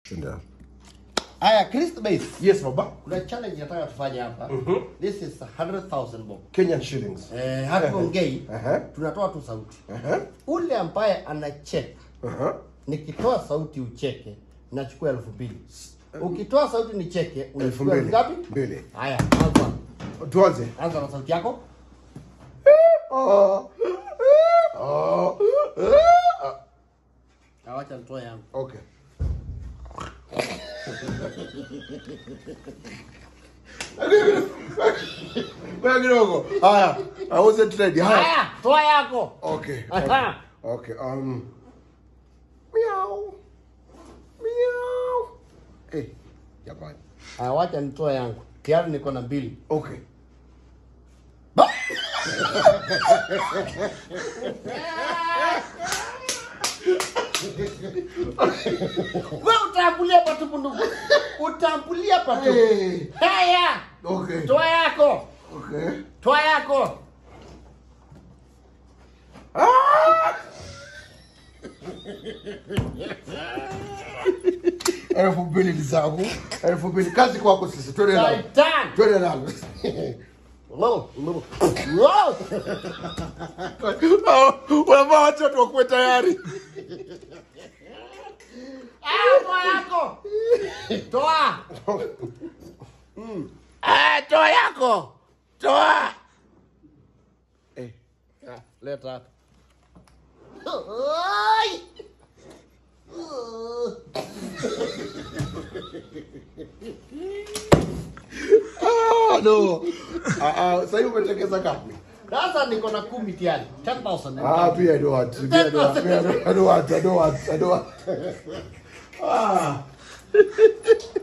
Tenda. Haya, Chris Base. Yes, baba. Kuna challenge nataka tufanye hapa. This is 100,000 bob. Kenyan shillings. Eh, hatuongei. Aha. Tunatoa tu sauti. Aha. Ule ambaye anacheka Aha. nikitoa sauti ucheke nachukua elfu mbili ukitoa sauti nicheke Elfu unachukua mbili. elfu ngapi Mbili. haya anza Tuanze. anza na sauti yako Oh. Oh. awacha nitoe yangu Okay. Ngoja kidogo. Haya, I wasn't ready. Haya. haya toa yako Okay. Aha. Okay. Um. Meow. Meow. Hey, jamani. haya wacha nitoe yangu tayari niko na mbili Okay. we utambulia patupu ndugu utambulia patupu Hey. haya Okay. toa yako Okay. toa yako Elfu mbili ni zangu. Elfu mbili kazi kwako sisi. Twende nalo. Saitan. Twende nalo. Lo, lo, lo. Unafaa watu watu wakuwe tayari. Ah, toa yako toa Ah, toa yako toa Eh. Ah, leta hapa Oi! Ah, no. Ah, ah, sasa hivi umetekeza ngapi? sasa niko na kumi tayari 10000 Ah, pia I don't want. Pia I don't want. Pia I don't- I don't want. I don't want. I don't want. Ah.